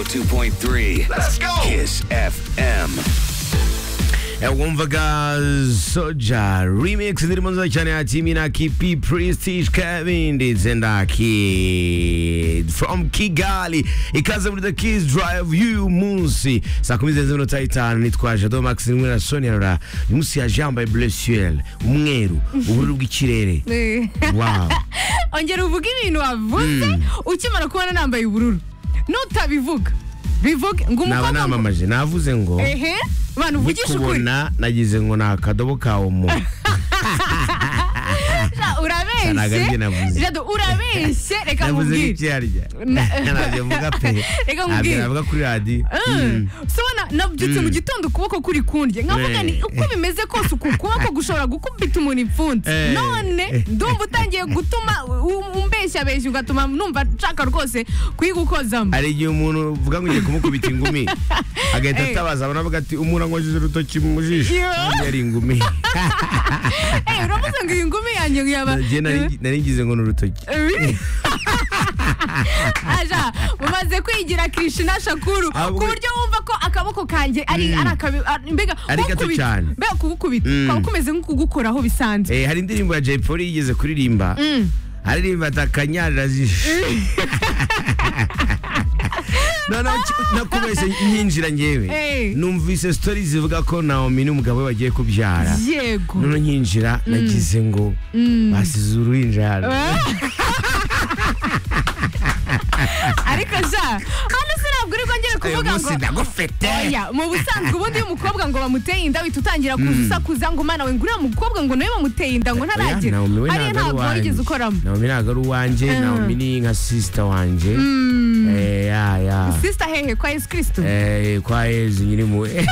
101.3. Let's go. Kiss FM. Eh, wumvaga soja remix ndirimo nziza cyane ya timi na kipi prestige kevin ndetse na kid from kigali ikaze muri the kids drive you munsi saa kumi zirenze iminota itanu nitwaje do max rimwe na sonia rora uyu munsi yaje yambaye bleu ciel umweru ubururu bw'ikirere wow ongera uvuge ibintu wavuze ukimara kubona nambaye ubururu nutabivuga bivuge naba ngo umukobwa ngo- namamaje navuze ngo ehe abantu uvugisha ukuri kubona nagize ngo ni akadobo ka omo Ja, Ntabwo ari byo navuze. urabeshye Jado, urabeshye reka navuze nkubwire nk'icyarya Na- ntabyo mvuga pe Reka ntabyo nkubwire. navuga kuri radiyo Mm. sobona nabyutse mu gitondo ukuboko kuri kundye nkavuga Eh. ni uko bimeze kose uku kuboko gushobora gukubita umuntu ipfunsi Eh. none ndumva utangiye gutuma umbeshya beshya ugatuma numva nshaka rwose kuyigukozamo hari igihe umuntu uvuga ngo ugiye kumukubita ingumi agahita Eh. atabaza abantu avuga ati umuntu ankojeje urutoki mu jisho Yo. ubundi yari ingumi Eh, uravuze ngo iyi ngumi yanjye ngo yaba Njye nari- nari ngize ngo ni urutoki Really? aja mumaze kwigira krishina shakuru Ah, ku we- buryo wumva ko akaboko kanjye ari Mm. ari akabi ari- mbega Ari gato kukubita- cyane. mbega kubukubita Mm. kaba kumeze nko kugukoraho bisanzwe Eh, hari indirimbo ya jay polly yigeze kuririmba Mm. aririmba ati akanyarira jisho noneho ki- nakubeshye nkinjira ngewe Eh. numvise story zivuga ko naomi n'umugabo we bagiye kubyara yego noneho nkinjira nagize ngo basize uruhinja hano ariko ja hano se ntabwo uri bwongere uyu kuvuga ngo munsi ndagufite oya mu busanzwe ubundi iyo umukobwa ngo bamuteye inda uhita utangira kuza usakuza ngo mana we ngo uriya mukobwa ngo nawe bamuteye inda ngo Oya, ntaragera Naomi we hariya ntabwo ntabwo ari warigeze ukoramo uwanjye Naomi ntabwo ari uwanjye Naomi ni nka sisita wanjye Eh, ya ya sisita hehe kwa yesu kirisitu Eh, kwa yezu nyiri impuhwe